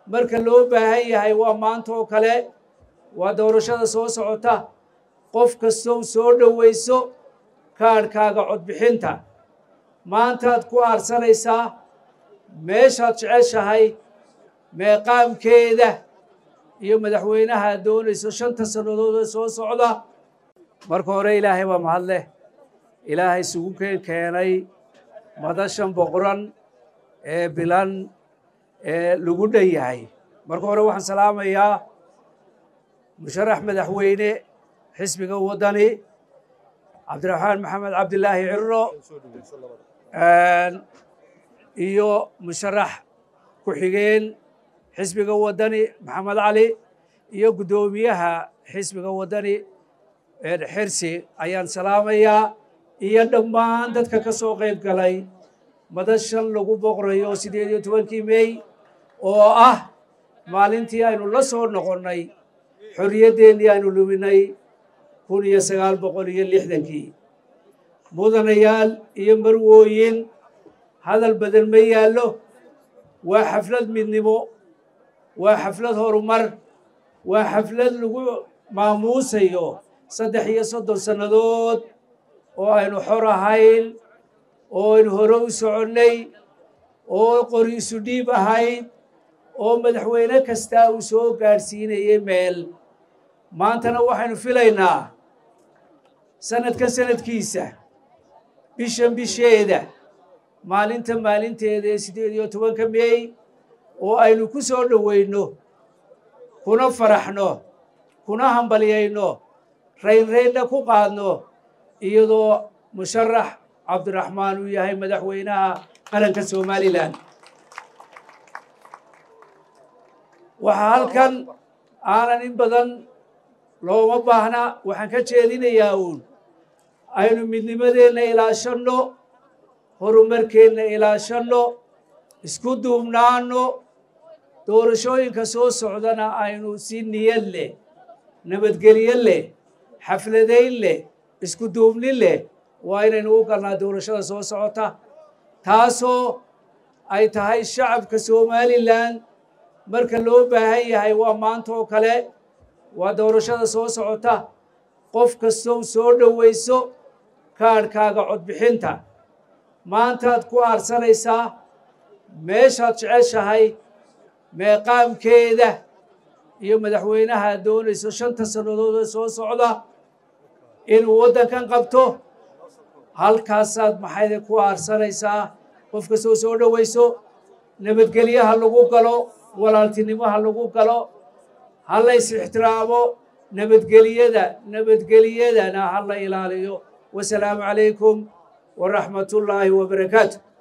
marka loo baahan yahay waa maanta oo kale waa doorashada soo socota qof kastow soo dhowayso kaadhkaaga codbixinta maantaad ku aarsanaysaa meeshaad jeceshahay meeqaamkeeda iyo madaxweynaha aad doonayso shanta sannadood ee soo socda marka hore ilaahay baa mahad leh ilaahay isugu keen keenay madashan boqoran ee bilan ee lagu dhan yahay marka hore waxaan salaamayaa musharax madaxweyne xisbiga waddani cabdiraxmaan maxamed cabdilaahi cirro iyo musharax ku-xigeen xisbiga waddani maxamed cali iyo guddoomiyaha xisbiga waddani xirsi ayaan salaamayaa iyo dhammaan dadka ka soo qayb galay madashan lagu boqrayo siddeed iyo tobankii mey oo ah maalintii aynu la soo noqonnay xorriyaddeenii aynu luminay kun iyo sagaal boqol iyo lixdankii mudanayaal iyo marwooyin hadal badan ma yaallo waa xaflad midnimo waa xaflad horumar waa xaflad lagu maamuusayo saddex iyo soddon sannadood oo aynu xor ahayn oo aynu hore u soconnay oo qori isu dhiib ahayd oo madaxweyne kastaa uu soo gaadhsiinayay meel maantana waxaynu filaynaa sanadkan sanadkiisa bishan bisheeda maalinta maalinteeda ee siddeed iyo tobanka meey oo aynu ku soo dhowayno kuna faraxno kuna hambalyayno raynraynna ku qaadno iyadoo musharax cabdiraxmaan uu yahay madaxweynaha qaranka somalilan waxaa halkan aanan in badan looma baahna waxaan ka jeedinayaa uun aynu midnimadeenna ilaashanno horumarkeenna ilaashanno isku duubnaanno doorashooyinka soo socdana aynu si niyad leh nabadgelyo leh xafladayn leh isku duubnin leh waa inaynu u galnaa doorashada soo socota taasoo ay tahay shacabka somalilan marka loo baahan yahay waa maanta oo kale waa doorashada soo socota qof kastow soo dhowayso kaadhkaaga codbixinta maantaad ku aarsanaysaa meeshaad jeceshahay meeqaamkeeda iyo madaxweynaha aad doonayso shanta sannadood ee soo socda inuu waddankan qabto halkaasaad maxayde ku aarsanaysaa qof kastoo soo dhowayso nabadgelyaha lagu galo walaaltinimaha lagu galo ha la is ixtiraamo nabadgeliyada nabadgeliyadana ha la ilaaliyo wasalaamu calaykum waraxmatullaahi wabarakaatu